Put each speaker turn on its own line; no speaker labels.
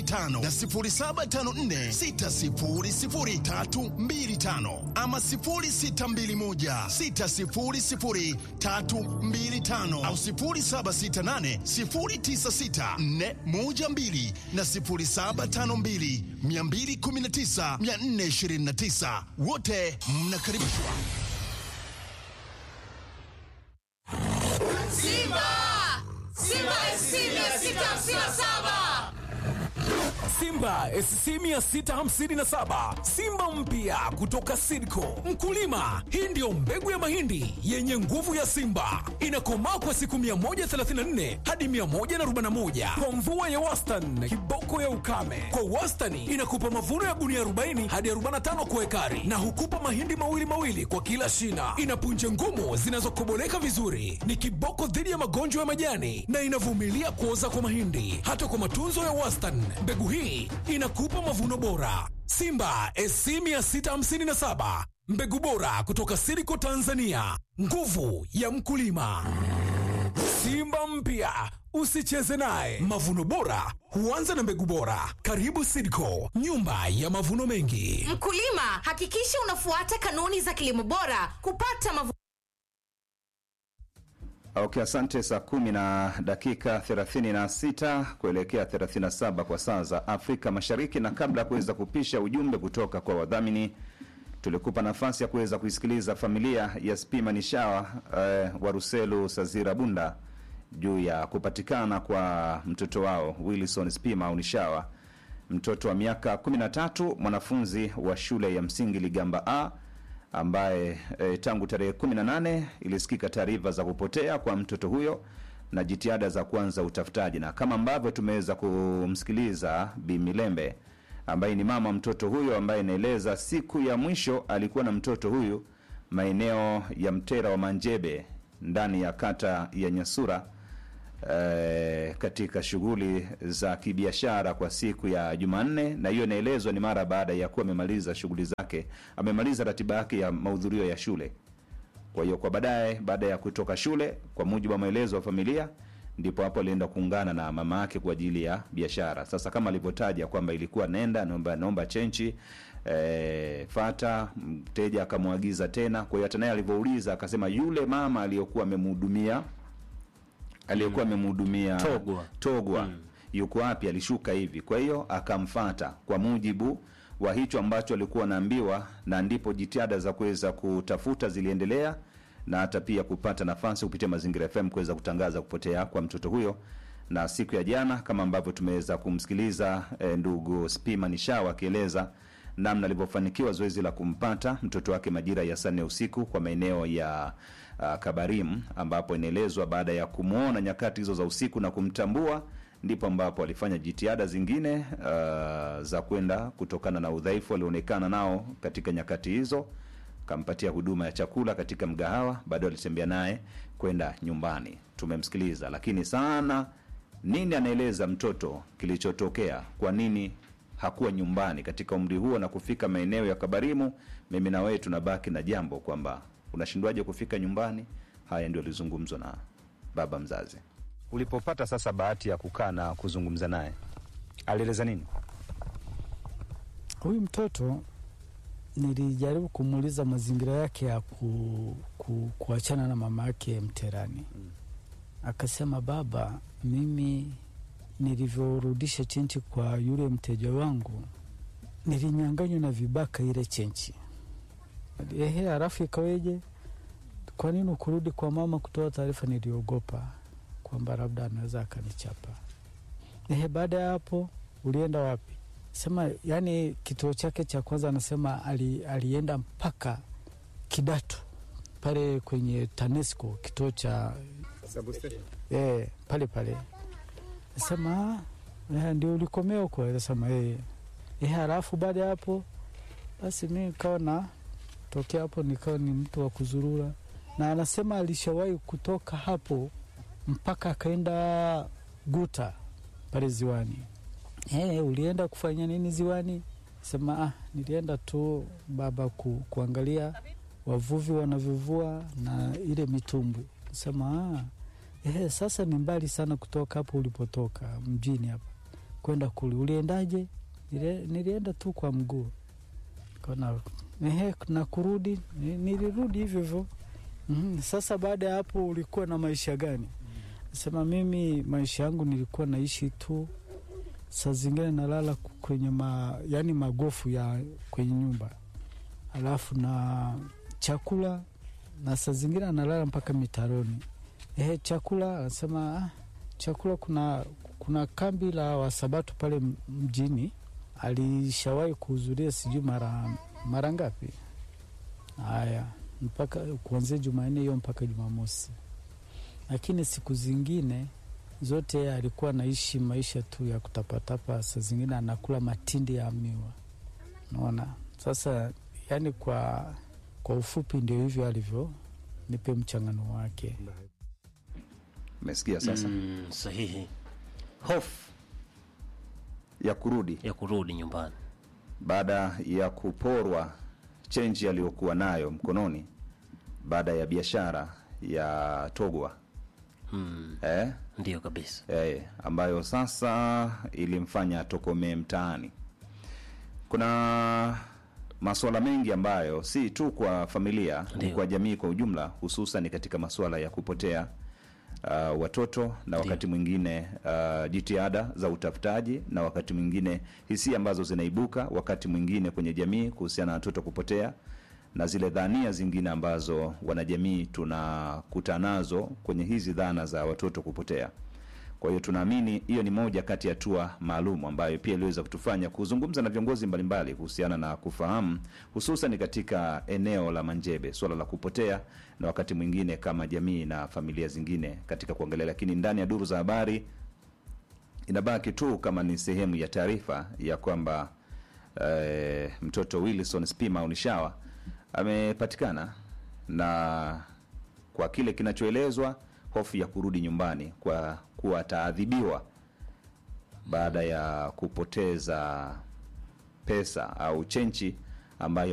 tano na sifuri saba tano nne sita sifuri sifuri tatu mbili tano ama sifuri sita mbili moja sita sifuri sifuri tatu mbili tano au sifuri saba sita nane sifuri tisa sita nne moja mbili na sifuri saba tano mbili mia mbili kumi na tisa mia nne ishirini na tisa wote mnakaribishwa.
Simba! Simba SC 657!
Simba SC 657 Simba mpya kutoka Sidco. Mkulima, hii ndiyo mbegu ya mahindi yenye nguvu ya Simba, inakomaa kwa siku 134 hadi 141 kwa mvua ya wastani, kiboko ya ukame. Kwa wastani inakupa mavuno ya gunia 40 hadi 45 kwa ekari, na hukupa mahindi mawili mawili kwa kila shina. Ina punje ngumu zinazokoboleka vizuri, ni kiboko dhidi ya magonjwa ya majani na inavumilia kuoza kwa mahindi. Hata kwa matunzo ya wastani, mbegu hii inakupa mavuno bora. Simba SC 657 mbegu bora kutoka Siriko Tanzania, nguvu ya mkulima. Simba mpya usicheze naye. Mavuno bora huanza na mbegu bora. Karibu Sidco, nyumba ya mavuno mengi.
Mkulima, hakikisha unafuata kanuni za kilimo bora kupata mavuno
Okay, asante. Saa kumi na dakika 36 kuelekea 37 kwa saa za Afrika Mashariki, na kabla ya kuweza kupisha ujumbe kutoka kwa wadhamini, tulikupa nafasi ya kuweza kuisikiliza familia ya Spima Nishawa eh, wa Ruselu Sazira Bunda juu ya kupatikana kwa mtoto wao Wilson Spima au Nishawa, mtoto wa miaka 13, mwanafunzi wa shule ya msingi Ligamba A ambaye e, tangu tarehe 18 ilisikika taarifa za kupotea kwa mtoto huyo na jitihada za kuanza utafutaji, na kama ambavyo tumeweza kumsikiliza Bi Milembe ambaye ni mama mtoto huyo, ambaye inaeleza siku ya mwisho alikuwa na mtoto huyu maeneo ya Mtera wa Manjebe ndani ya kata ya Nyasura eh, katika shughuli za kibiashara kwa siku ya Jumanne, na hiyo inaelezwa ni mara baada ya kuwa amemaliza shughuli zake, amemaliza ratiba yake ya mahudhurio ya shule. Kwa hiyo kwa baadaye, baada ya kutoka shule, kwa mujibu wa maelezo ya familia, ndipo hapo alienda kuungana na mama yake kwa ajili ya biashara. Sasa kama alivyotaja kwamba ilikuwa nenda naomba, naomba chenchi e, fata mteja akamwagiza tena. Kwa hiyo hata naye alivyouliza akasema yule mama aliyokuwa amemhudumia aliyekuwa amemhudumia
Togwa.
Togwa yuko wapi? Alishuka hivi. Kwa hiyo akamfata kwa mujibu wa hicho ambacho alikuwa anaambiwa, na ndipo jitihada za kuweza kutafuta ziliendelea na hata pia kupata nafasi kupitia Mazingira FM kuweza kutangaza kupotea kwa mtoto huyo. Na siku ya jana kama ambavyo tumeweza kumsikiliza eh, ndugu Spima Nishawa akieleza namna alivyofanikiwa zoezi la kumpata mtoto wake majira ya saa nne usiku kwa maeneo ya uh, Kabarim, ambapo inaelezwa baada ya kumwona nyakati hizo za usiku na kumtambua, ndipo ambapo alifanya jitihada zingine uh, za kwenda kutokana na udhaifu alionekana nao katika nyakati hizo, kampatia huduma ya chakula katika mgahawa, baadaye alitembea naye kwenda nyumbani. Tumemsikiliza, lakini sana nini anaeleza mtoto kilichotokea, kwa nini hakuwa nyumbani katika umri huo na kufika maeneo ya Kabarimu. Mimi na wewe tunabaki na jambo kwamba unashindwaje kufika nyumbani. Haya ndio alizungumzwa na baba mzazi. Ulipopata sasa bahati ya kukaa na kuzungumza naye, alieleza nini?
Huyu mtoto nilijaribu kumuuliza mazingira yake ya ku, ku, kuachana na mama yake Mterani. Akasema, baba, mimi nilivyorudisha chenchi kwa yule mteja wangu nilinyanganywa na vibaka ile chenchi. Ehe, halafu ikaweje? Kwa nini ukurudi kwa mama kutoa taarifa? Niliogopa kwamba labda anaweza akanichapa. Ehe, baada ya hapo ulienda wapi? Sema yani, kituo chake cha kwanza anasema ali, alienda mpaka Kidatu pale kwenye TANESCO kituo cha eh, pale pale sema eh, ndio ulikomea huko? Anasema eh. Eh, halafu baada ya hapo basi mi nikawa na tokea hapo nikawa ni mtu wa kuzurura, na anasema alishawahi kutoka hapo mpaka akaenda Guta pale ziwani. Eh, ulienda kufanya nini ziwani? Sema ah, nilienda tu baba ku, kuangalia wavuvi wanavyovua na ile mitumbwi. Sema ah, eh, sasa ni mbali sana kutoka hapo ulipotoka mjini hapa. kwenda kule. Uliendaje? Nile, nilienda tu kwa mguu. Kona ehe, na kurudi ni- nilirudi hivyo hivyo. Mhm. Sasa baada ya hapo ulikuwa na maisha gani? Sema mimi maisha yangu nilikuwa naishi tu, saa zingine nalala ku- kwenye ma, yani magofu ya kwenye nyumba, alafu na chakula, na saa zingine analala mpaka mitaroni. Ehe, chakula anasema ah, chakula kuna kuna kambi la Wasabato pale m- mjini, alishawahi kuhudhuria sijui mara mara ngapi. Haya, mpaka kuanzia Jumanne hiyo mpaka Jumamosi, lakini siku zingine zote yeye alikuwa anaishi maisha tu ya kutapatapa, saa zingine anakula matindi ya miwa. Naona sasa, yani kwa kwa ufupi ndio hivyo alivyo, nipe mchangano wake.
Umesikia sasa
Mm, sahihi. Hofu
ya kurudi
ya kurudi nyumbani.
baada ya kuporwa chenji aliyokuwa nayo mkononi baada ya biashara ya Togwa
Mm,
eh?
ndio kabisa.
eh, ambayo sasa ilimfanya atokomee mtaani. Kuna masuala mengi ambayo si tu kwa familia, ni
Ndio.
kwa jamii kwa ujumla, hususan katika masuala ya kupotea uh, watoto na wakati mwingine uh, jitihada za utafutaji na wakati mwingine hisia ambazo zinaibuka wakati mwingine kwenye jamii kuhusiana na watoto kupotea na zile dhania zingine ambazo wanajamii tunakuta nazo kwenye hizi dhana za watoto kupotea. Kwa hiyo tunaamini hiyo ni moja kati ya hatua maalum ambayo pia iliweza kutufanya kuzungumza na viongozi mbalimbali kuhusiana na kufahamu hususan katika eneo la Manjebe swala la kupotea na wakati mwingine kama jamii na familia zingine katika kuangalia, lakini ndani ya duru za habari inabaki tu kama ni sehemu ya taarifa ya kwamba eh, mtoto Wilson Spima Unishawa amepatikana na kwa kile kinachoelezwa hofu ya kurudi nyumbani kwa kuwa ataadhibiwa baada ya kupoteza pesa au chenchi ambayo